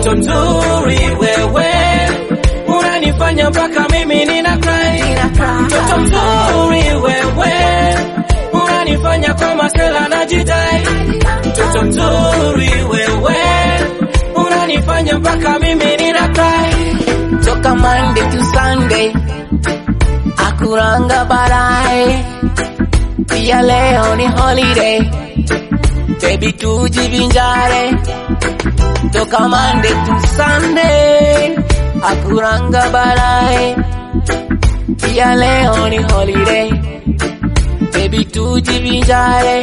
mtoto mzuri wewe, unanifanya mpaka mimi nina cry. Mtoto mzuri wewe, unanifanya kama sela na jidai. Mtoto mzuri wewe, unanifanya mpaka mimi nina cry. toka Monday to Sunday, akuranga baadaye, pia leo ni holiday, baby tujivinjare. Toka Monday to Sunday, akuranga baadaye, pia leo ni holiday, baby tujivinjare.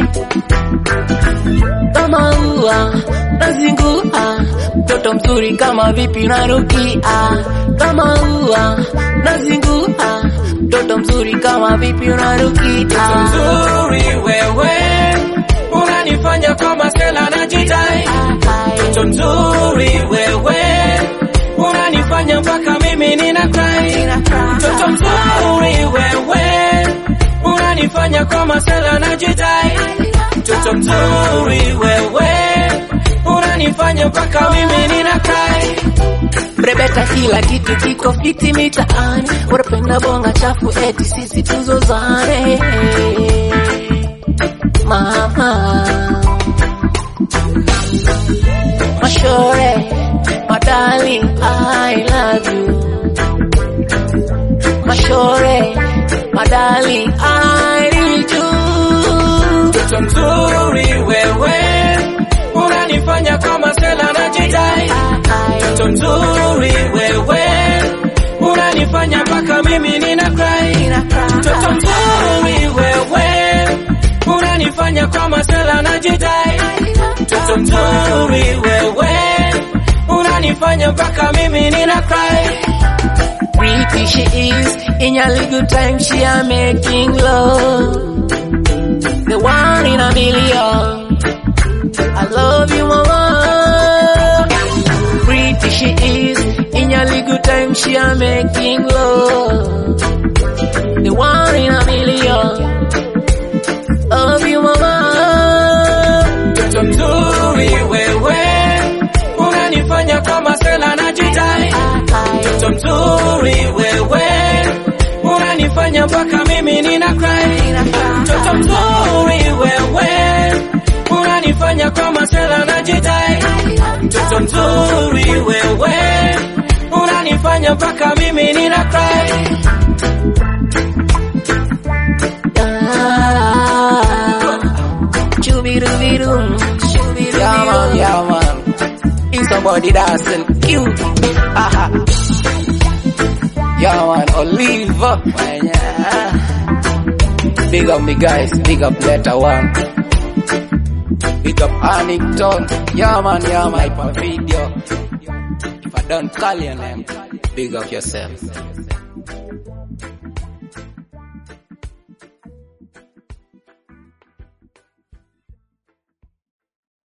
Kama ua nazingua, mtoto mzuri kama vipi unarukia, kama ua nazingua, mtoto mzuri kama vipi unarukia. Mzuri wewe, unanifanya kama sela na jidai. Mtoto mzuri wewe, unanifanya mpaka mimi nina cry. Mtoto mzuri wewe, unanifanya kama sela na jidai. Mtoto mzuri wewe, unanifanya mpaka mimi nina cry. Brebeta kila kitu kiko fiti mitaani, unapenda bonga chafu eti sisi tuzozane. Mama Mashore, madali, I love you. Mashore, madali, I need you. Mtoto mzuri wewe, unanifanya kama sela na jidai. Mtoto mzuri wewe, unanifanya mpaka mimi nina cry. Mtoto mzuri wewe, unanifanya kama sela na jidai. Mtoto mzuri wewe, unanifanya mpaka mimi nina cry. Pretty she is, in your little time she are making love. The one in a million. I love you, mama. Pretty she is, in your little time she are making love. The one in a million. Love you, mama. Mtoto mzuri wewe, unanifanya kama sela na jidai. Mtoto mzuri wewe, unanifanya mpaka mimi nina cry. Mtoto mzuri wewe, unanifanya kama sela na jidai. Mtoto mzuri wewe, unanifanya mpaka mimi nina cry. Chubidoo, chubidoo. Yeah, man, yeah, man. If somebody dancing cute. Aha. Yeah, man, Oliver. Man, yeah. Big up me guys, big up letter one. Big up Annington. Yeah, man, yeah, my per video. If I don't call your name, big up yourself.